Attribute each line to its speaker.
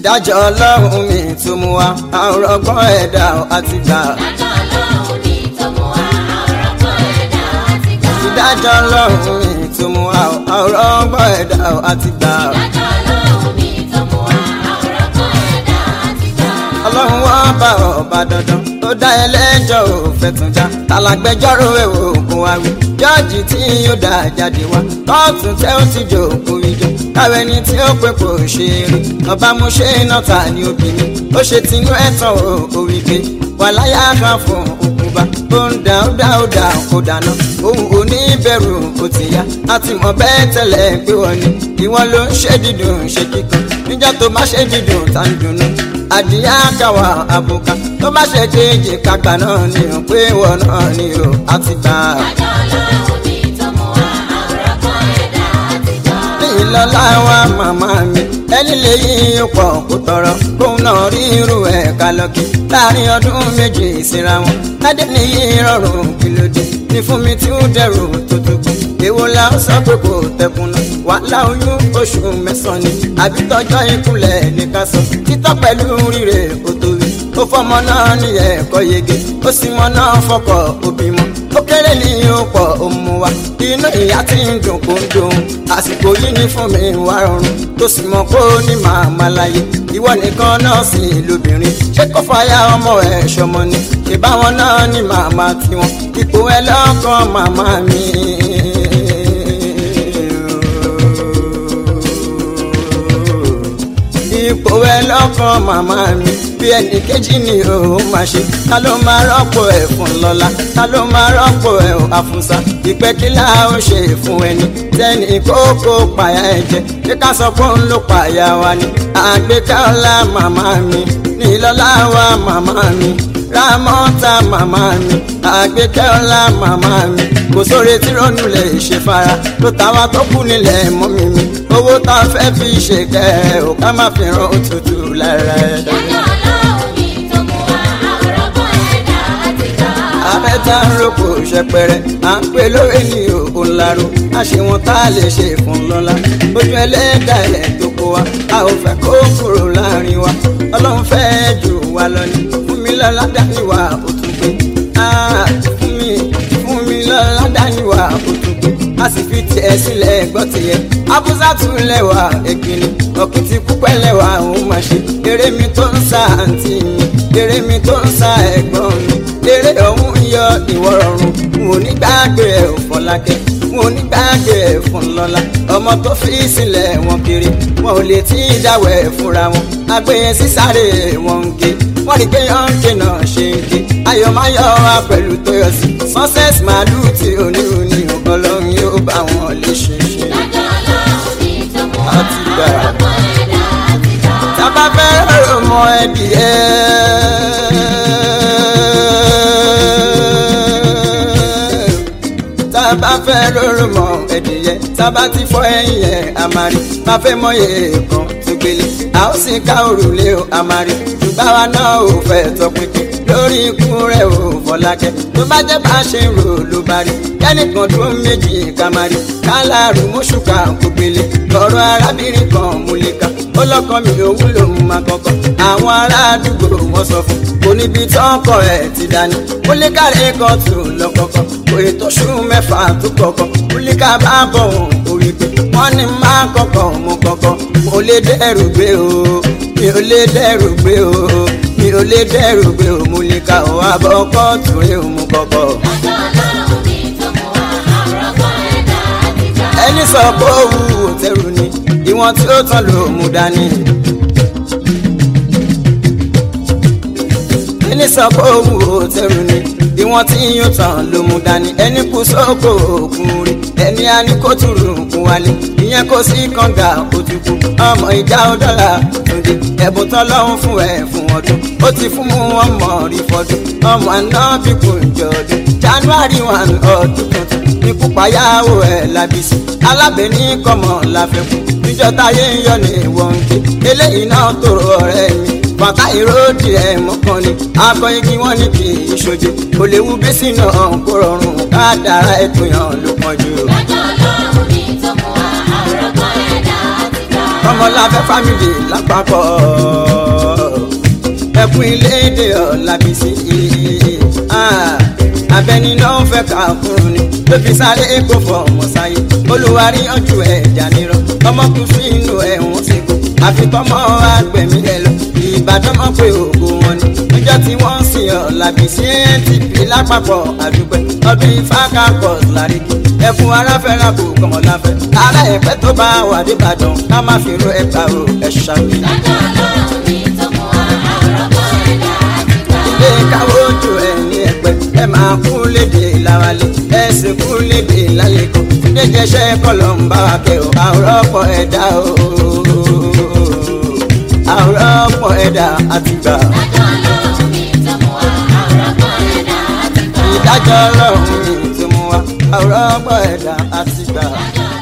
Speaker 1: ìdájọ́ ọlọ́run mi tó mú wa àrùn ọgbọ́n ẹ̀dá àti gbà.
Speaker 2: ìdájọ́ ọlọ́run ní tó mú wa àrùn ọgbọ́n ẹ̀dá àti gbà.
Speaker 1: ìdájọ́ ọlọ́run mi tó mú wa àrùn ọgbọ́n ẹ̀dá àti gbà.
Speaker 2: ìdájọ́ ọlọ́run ní tó mú wa àrùn ọgbọ́n ẹ̀dá àti gbà.
Speaker 1: ọlọ́run wá bá ọba dandan ó dá ẹlẹ́jọ́ òfẹ́ tún já alágbẹjọ́rò èwo ògùn wa wí jọ́ọ̀jì tí yóò dá jáde wá kóòtù tẹ́ ó ti jòkó ìjọ káwé ni tí ó pé kò ṣe rí ọba mú ṣe iná ta ni obìnrin ó ṣe tinú ẹ̀tàn òwì pé wà láyà kan fún òkúba ó ń dá ó dá ó dá kó dáná òun ò ní bẹ̀rù ó ti yá àti mọ̀ bẹ́ẹ̀ tẹ́lẹ̀ pé wọ́n ní ìwọ ló ń ṣe dídùn ṣe kíkan níjọ́ tó má ṣe dídùn tá ń dunnú àdìyá káwa àbùkà tó bá ṣe kéèjì kagbà náà ni ò pé wọn náà ni ò àti gbà.
Speaker 2: ìdájọ́ ọlọ́run ní tó mú wa àrùn ọgbọ́n ẹ̀dá àti gbà.
Speaker 1: ìlọlá wa màmá mi ẹni lè yí pọ̀ kó tọrọ kóun náà rí irú ẹ̀ ká lọ́kì láàrin ọdún méjì síra wọn ládé ní yí rọrùn kí ló dé ní fún mi tí ó dẹrù tó tó kù èwo la ó sọ pé kò tẹkùn náà wàhálà oyún oṣù mẹ́sàn-án ni àbí tọjọ́ ìkúnlẹ̀ ní ká sọ títọ́ pẹ̀lú rírè kó tóbi ó fọmọ náà ní ẹ̀kọ́ yege ó sì mọ náà fọkọ̀ òbí mọ́ ó kéré ní ọ̀pọ̀ òmù wa inú ìyá tí ń dùn kó ń dùn àsìkò yìí ní fún mi wá rọrùn tó sì mọ kó ní màmá láyé ìwọ nìkan náà sì lóbìnrin ṣé kó fàyà ọmọ ẹ ṣọmọ ni ṣe báwọn náà ní màmá tiwọn ipò ẹ lọ́kàn màmá mi. ipò ẹ lọ́kàn màmá mi bí ẹnì kejì ni ó máa ṣe ta ló máa rọ́pò ẹ̀ fún lọ́la ta ló máa rọ́pò ẹ̀ àfúnsá ìpẹ́ kí là ó ṣe fún ẹni tẹ́ni kókó pààyà ẹ̀jẹ̀ ṣé ká sọ pé òun ló pààyà wa ni àgbéká ọlá màmá mi ní lọ́lá wa màmá mi rámọ́tà màmá mi àgbékẹ́ ọlá màmá mi kò sóore tí ronú lè ṣe fara ló táwa tó kù nílẹ̀ mọ́ mi mi owó tá a fẹ́ fi ṣe kẹ́ ẹ̀ ò ká má fi ran òtútù lára ẹ̀.
Speaker 2: ìdájọ́ ọlọ́run ní tó mú wa àrùn ọgbọ́n ẹ̀dá àti gbà.
Speaker 1: abẹ́ta ń roko ṣẹpẹrẹ à ń pè lóore ní òun laro a ṣe wọn tá a lè ṣe fún lọ́la ojú ẹlẹ́dà ẹ̀ tó kó wa a ò fẹ́ kó kúrò láàrin wa ọlọ́run fẹ́ jù wá lọ ní fún mi lọ́la dáníwá ó tún pé Ah, fún mi fún mi lọ́la dáníwá ó tún pé a sì fi tiẹ̀ sílẹ̀ gbọ́ tiẹ̀ abúsá tún lẹ́wà ẹ̀gbìnì ọ̀kìtì púpẹ́ lẹ́wà òun máa ṣe eré mi tó ń sa àǹtí mi eré mi tó ń sa ẹ̀gbọ́n mi eré ọ̀hún yọ ìwọ rọrùn n ò ní gbàgbé ẹ̀ ò fọlákẹ́ n ò ní gbàgbé ẹ̀ fún lọ́la ọmọ tó fi sílẹ̀ wọn kiri wọn ò lè tí ì dáwẹ̀ fúnra wọn agbẹ́yẹn sísáré wọn ń gé wọ́n rí pé yọ̀ǹkì náà ṣe ń gé ayọ̀máyọ̀ wa pẹ̀lú tóyọ̀sí success màálù tí onírúurú ọlọ́run yóò bá wọn lè ṣe ṣe.
Speaker 2: ìdájọ́ ọlọ́run ní tó mú wa
Speaker 1: Àti gbà.
Speaker 2: àrùn ọgbọ́n ẹ̀dá àti gbà.
Speaker 1: tábà fẹ́ rò mọ ẹbí ẹ. tábà fẹ́ rò mọ ẹdìyẹ tábà ti fọ ẹ̀yìn ẹ̀ àmàrí má fẹ́ mọyè kan tó gbélé a ó sì ká òrùlé o àmàrí ṣùgbọ́n àwa náà ò fẹ́ tọpinpin lórí ikú rẹ̀ ò fọlákẹ́ tó bá jẹ́ bá ṣe ń rò ló bá rí kẹ́nìkan tó méjì kamari kálárù mọ́ṣúkà kò gbélé lọ́rọ̀ arábìnrin kan múlẹ̀ká ó lọ́kàn mi ò wúlò máa kọ́kọ́ àwọn ará àdúgbò wọn sọ fún kò níbi tọ́kọ̀ ẹ̀ ti dání múlẹ̀ká rẹ̀ kan tó lọ́kọ̀kọ́ kò ètò ṣú mẹ́fà tó kọ̀kọ́ múlẹ̀ká bá bọ̀ wọn orí pé wọ́n ní máa kọ́kọ́ mú kọ́kọ́ mo lè dẹ́rù gbé o mi ò lè dẹ́rù gbé o mi ò lè dẹ́rù gbé o múlẹ̀ká ò wá bọ́ kọ́ọ̀tù rẹ̀ ò mú kọ́kọ́.
Speaker 2: ìdájọ́ ọlọ́run ní tó mú wa àrùn ọgbọ́n ẹ̀dá àti gbà.
Speaker 1: ẹni sọ pé ó wù ú tẹrù ni ìwọ̀n tí ó tán ló mú dání. ẹni sọ pé ó wù ú tẹrù ni ìwọ̀n tí yóò tán ló mú dání. ẹni kú sóko òkun rí ẹni a ní kó túrú kún wálé ìyẹn kò sí kànga òtúkú ọmọ ìjà ọdọ́là tòde ẹ̀bùn tán lọ́hún fún ẹ̀ fún ọdún ó ti fún mú ọmọ rí fọdún ọmọ àná bí kò jọdún january one ọdún tuntun ikú payáwó ẹ̀ lábísí alábẹ́ní kọ́mọ láfẹ́kù níjọ́ táyé ń yọ ní wọ́n ń gbé eléyìí náà tòrò ọ̀rẹ́ mi bàtà ìròdì ẹ̀ mọ́kàn ni akọ igi wọn ní kì í ṣojú kò léwu bí sínú kó rọrùn ká dára ètò yàn ló pọ̀jù.
Speaker 2: ìdájọ́ ọlọ́run ní tó mú wa àrùn ọgbọ́n ẹ̀dá àti gbà.
Speaker 1: kọ́mọláfẹ́ fámìlì lápapọ̀ ẹkún iléèdè ọ̀làbísí abẹni náà fẹ́ ká fún ni ló fi sáré kó fọ ọmọ sáyé olùwárí ọjọ́ ẹ̀já nírọ̀ ọmọkùnrin fún inú ẹ̀wọ̀n síkú àfitọ́mọ́ àgbẹ̀mí ẹ̀ lọ ìbàdàn mọ̀ pé ògo wọn ni níjọ́ tí wọ́n ń sìn ọ̀làbísí ntp lápapọ̀ àdúgbò ọdún ifá kápọ̀ láríkì ẹkún aráfẹ́ra kò kọ́mọláfẹ́ ara ẹ̀pẹ́ tó bá wà dìbàdàn ká má fi ro ẹ̀ka o ẹ̀ ṣàmì.
Speaker 2: lọ́jọ́ ọlọ́run ní tó mú wa àròkọ ẹ̀dá àti gbà.
Speaker 1: ilé káwọ́ ojú ẹ̀ ní ẹ̀pẹ́ ẹ máa kú léde láwálé ẹ sì kú léde lálẹ́kọ̀ déjẹsẹ́ kọlọ̀ ń bá wa kẹ́ o àwòrán ọ̀pọ̀ ẹ̀dá o àwòrán ọ̀pọ̀ ẹ̀dá àti gbà.
Speaker 2: lọ́jọ́ ọlọ́run ní tó mú wa àròkọ ẹ̀dá àti gbà.
Speaker 1: ìdájọ́ ọlọ́run ni tí mo wá àwòrán ọ̀pọ̀ ẹ̀dá àti gbà.
Speaker 2: lọ́jọ́